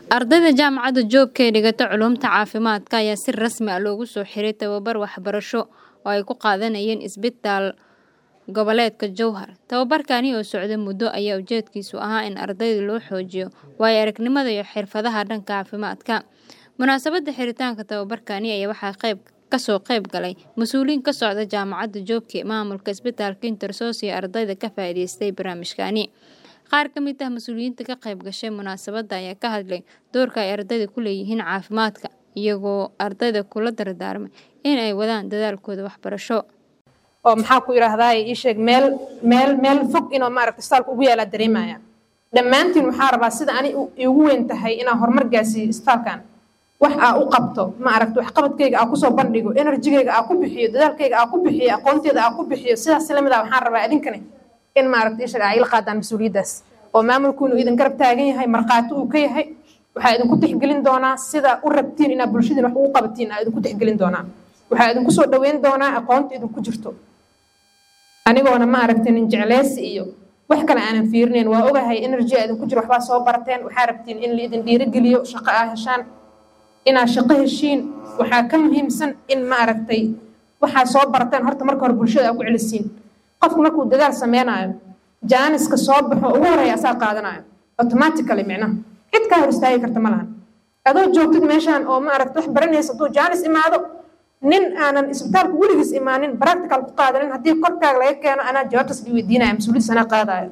Ardayda jaamacadda Joobka ee dhigata culuumta caafimaadka ayaa si rasmi ah loogu soo xiray tababar waxbarasho oo ay ku qaadanayeen isbitaal goboleedka Jowhar. Tababarkani oo socday muddo ayaa ujeedkiisu ahaa in ardayda loo xoojiyo waayo aragnimada iyo xirfadaha dhanka caafimaadka. Munaasabadda xiritaanka tababarkani ayaa waxaa qayb kasoo qayb galay mas'uuliyiin ka socda jaamacadda Joobka, maamulka isbitaalka Intersos iyo ardayda ka faa'iidaystay barnaamijkani. Qaar ka mid ah mas'uuliyiinta ka qayb gashay munaasabadda ayaa ka hadlay doorka ay ardayda ku leeyihiin caafimaadka, iyagoo ardayda kula dardaarmay in ay wadaan dadaalkooda waxbarasho. oo maxaa ku idhaahdaa ii sheeg meel meel meel fog inuu maaragta istaalka ugu yaalaa dareemaya dhammaantiin waxaa rabaa sida ani iigu weyn tahay inaan horumar gaarsiiyo istaalkan wax aa u qabto ma aragta waxqabadkayga aa kusoo bandhigo enerjigayga aa ku bixiyo dadaalkayga aa ku bixiyo aqoonteeda aa ku bixiyo sidaas lamid ah waxaan rabaa idinkani in maaragta ii sheeg aa ila qaadaan mas-uuliyaddaas oo maamulkuunu idin garab taagan yahay markhaati uu ka yahay waxaa idinku tixgelin doonaa sida u rabtiin inaad bulshadiin wax ugu qabatiin aa idinku tixgelin doonaa waxaa idinku soo dhaweyn doonaa aqoonta idinku jirto anigoona ma aragtin in jecleysi iyo wax kale aanan fiirinayn waa ogahay energy aa idinku jiro waxbaa soo barateen waxaa rabtiin in laidin dhiirigeliyo shaqo aa heshaan inaad shaqo heshiin waxaa ka muhiimsan in ma aragtay waxaa soo barateen horta marka hore bulshada aa ku celisiin qofku markuu dadaal sameynaayo jaaniska soo baxo ugu horeeya asaa qaadanayo automatically micnaha cid kaa hor istaagi karta ma lahan adoo joogtid meeshaan oo ma aragta wax baranaysa hadduu jaanis imaado nin aanan isbitaalka weligiis imaanin practical ku qaadanin haddii korkaaga laga keeno anaa jawaabtaas dhi weydiinaya mas-uuliyaddiis anaa qaadaayo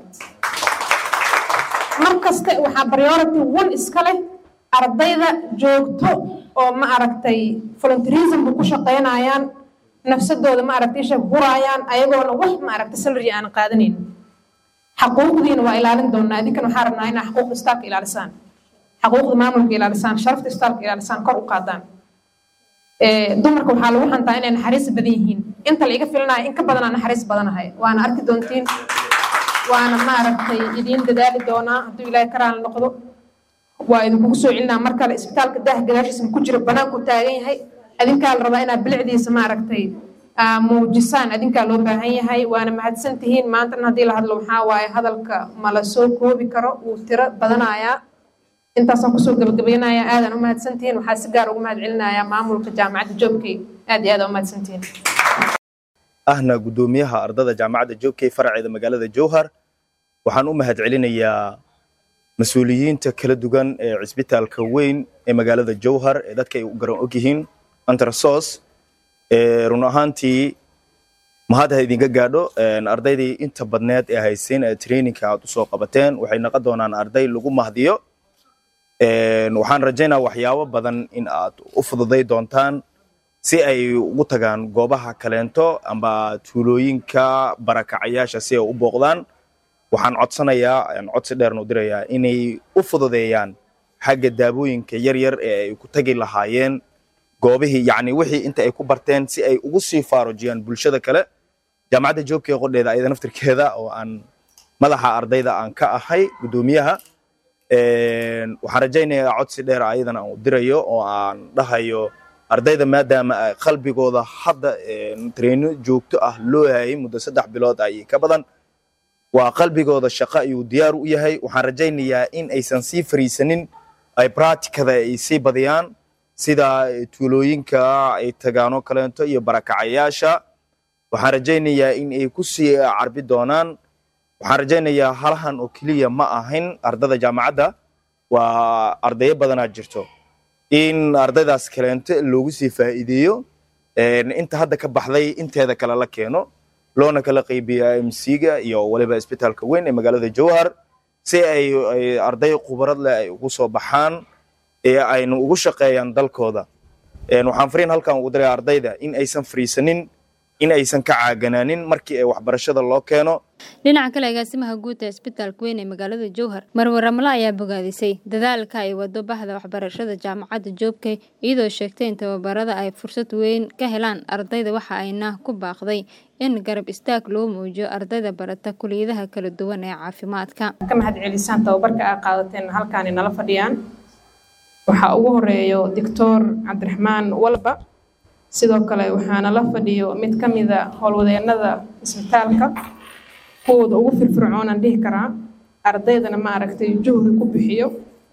mar kaste waxaa priority one iska leh ardayda joogto oo ma aragtay volunteerismka ku shaqaynayaan nafsadooda ma aragtay isha huraayaan ayagoona wax ma aragtay salary aanan qaadanayn xaquuqdiina waa ilaalin doonaa idinkan waxaa rabnaa inaa xaquuqda istaalka ilaalisaan xaquuqda maamulka ilaalisaan sharafta istaalka ilaalisaan kor u qaadaan dumarka waxaa lagu hantaa inay naxariis badan yihiin inta la iga filinayo in ka badanaa naxariis badanahay waana arki doontiin waana maaragtay idiin dadaali doonaa hadduu ilaahay karaan noqdo waa idinkugu soo celinaa mar kale isbitaalka daah gadaashiisa ku jira banaanku taagan yahay adinkaa la rabaa inaad bilicdiisa maaragtay muujisaan adinkaa loo baahan yahay waana mahadsan tihiin maantana haddii la hadlo waxaa waaye hadalka ma la soo koobi karo wuu tiro badanayaa intaasaan kusoo gabagabaynayaa aadaan u mahadsantihiin waxaa si gaar ugu mahad celinayaa maamulka jaamacadda joobkey aad iyo aad u mahadsantihiin ahna guddoomiyaha ardada jaamacadda joobkey faraceeda magaalada jowhar waxaan u mahad celinayaa mas-uuliyiinta kala duwan ee cisbitaalka weyn ee magaalada jowhar ee dadka ay u garan og yihiin antrasos run ahaantii mahad ha idinka gaadho ardaydii inta badneed ee haysiin ee traininka aad usoo qabateen waxay noqon doonaan arday lagu mahdiyo waxaan rajaynaa waxyaabo badan in aad u fududay doontaan si ay ugu tagaan goobaha kaleento amba tuulooyinka barakacayaasha si ay u booqdaan waxaan codsanayaa codsi dheerna u dirayaa inay u fududeeyaan xagga daabooyinka yar yar ee ay ku tagi lahaayeen goobihii yacni wixii inta ay ku barteen si ay ugu sii faarujiyaan bulshada kale jaamacadda joogkee qodheeda ayada naftirkeeda oo aan madaxa ardayda aan ka ahay guddoomiyaha waxaan rajaynayaa codsi dheer ayadana aan u dirayo oo aan dhahayo ardayda maadaama qalbigooda hadda treyno joogto ah loo hayay muddo saddex bilood ay ka badan waa qalbigooda shaqo ayuu diyaar u yahay waxaan rajaynayaa in aysan sii fariisanin ay bracticada ay sii badiyaan sida tuulooyinka ay tagaano kaleento iyo barakacayaasha waxaan rajaynayaa in ay ku sii carbi doonaan waxaan rajaynayaa halahan oo keliya ma ahayn ardada jaamacadda waa ardayo badanaa jirto in ardaydaas kaleento loogu sii faa'iideeyo inta hadda ka baxday inteeda kale la keeno loona kala qaybiyo mc-ga iyo waliba isbitaalka weyn ee magaalada jowhar si ay arday khubarad leh ay ugu soo baxaan ee aynu ugu shaqeeyaan dalkooda waxaan fariin halkan ugu diray ardayda in aysan fariisanin in aysan ka caaganaanin markii ay waxbarashada loo keeno dhinaca kale agaasimaha guud ee isbitaalka weyn ee magaalada jowhar marwe ramle ayaa bogaadisay dadaalka ay wado bahda waxbarashada jaamacadda joobkey iyadoo sheegtay in tababarada ay fursad weyn ka helaan ardayda waxa ayna ku baaqday in garab istaag loo muujiyo ardayda barata kuliyadaha kala duwan ee caafimaadka ka mahad celisaan tababarka aa qaadateen halkaani nala fadhiyaan waxaa ugu horeeyo doctor cabdiraxmaan walba sidoo kale waxaana la fadhiyo mid ka mida howlwadeenada isbitaalka kuwooda ugu firfircoonaan dhihi karaa ardaydana ma aragtay juhdi ku bixiyo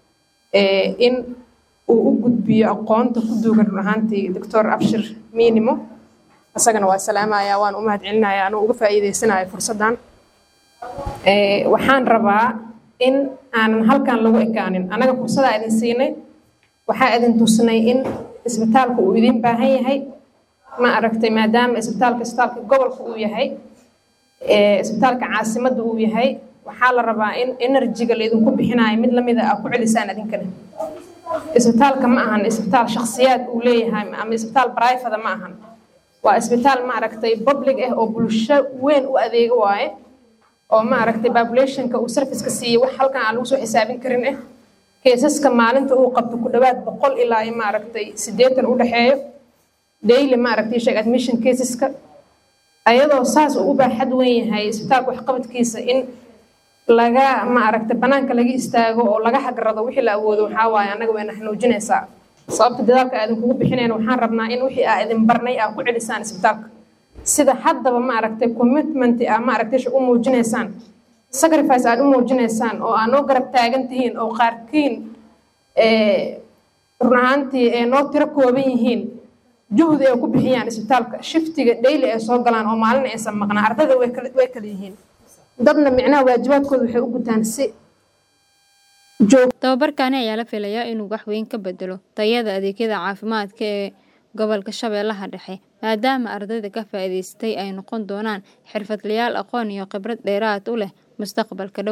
in uu u gudbiyo aqoonta ku duugan run ahaantii doctor abshir minimo isagana waa salaamaya waan u mahad celinaya anuu uga faa'iideysanayo fursaddan waxaan rabaa in aanan halkan lagu ekaanin annaga fursadaa idin siinay waxaa idin tusnay in isbitaalka uu idin baahan yahay ma aragtay maadaama isbitaalka isbitaalka gobolka uu yahay isbitaalka caasimadda uu yahay waxaa la rabaa in enerjiga laydinku bixinayo mid lamida aa ku celisaan idinkale isbitaalka ma ahan isbitaal shakhsiyaad uu leeyahay ama isbitaal brifada ma ahan waa isbitaal ma aragtay public ah oo bulsho weyn u adeego waaye oo ma aragtay populationka uu serviceka siiyey wax halkan aan lagu soo xisaabin karin ah keesaska maalinta uu qabto ku dhowaad boqol ilaa ma aragtay siddeetan u dhexeeyo daily ma aragtay sheeg admission caseska ayadoo saas uu u baaxad weyn yahay isbitaalka waxqabadkiisa in laga ma aragtay banaanka laga istaago oo laga hagrado wixii la awoodo waxaa waaye annaga wayna xanuujinaysaa sababta dadaalka aa idinkugu bixinayn waxaan rabnaa in wixii aa idin barnay aa ku celisaan isbitaalka sida haddaba ma aragtay commitment aa ma aragtay u muujinaysaan sacrifice aad u muujinaysaan oo aa noo garab taagan tihiin oo qaarkiin run ahaantii ee noo tiro kooban yihiin juhdi ay ku bixiyaan isbitaalka shiftiga daily ay soo galaan oo maalin aysan maqnaa ardada way kala way kala yihiin dadna micnaha waajibaadkooda waxay u gutaan si tababarkaani ayaa la filayaa inuu wax weyn ka bedelo tayada adeegyada caafimaadka ee gobolka shabeellaha dhexe maadaama ardayda ka faa'iidaystay ay noqon doonaan xirfadlayaal aqoon iyo khibrad dheeraad u leh mustaqbalka dhow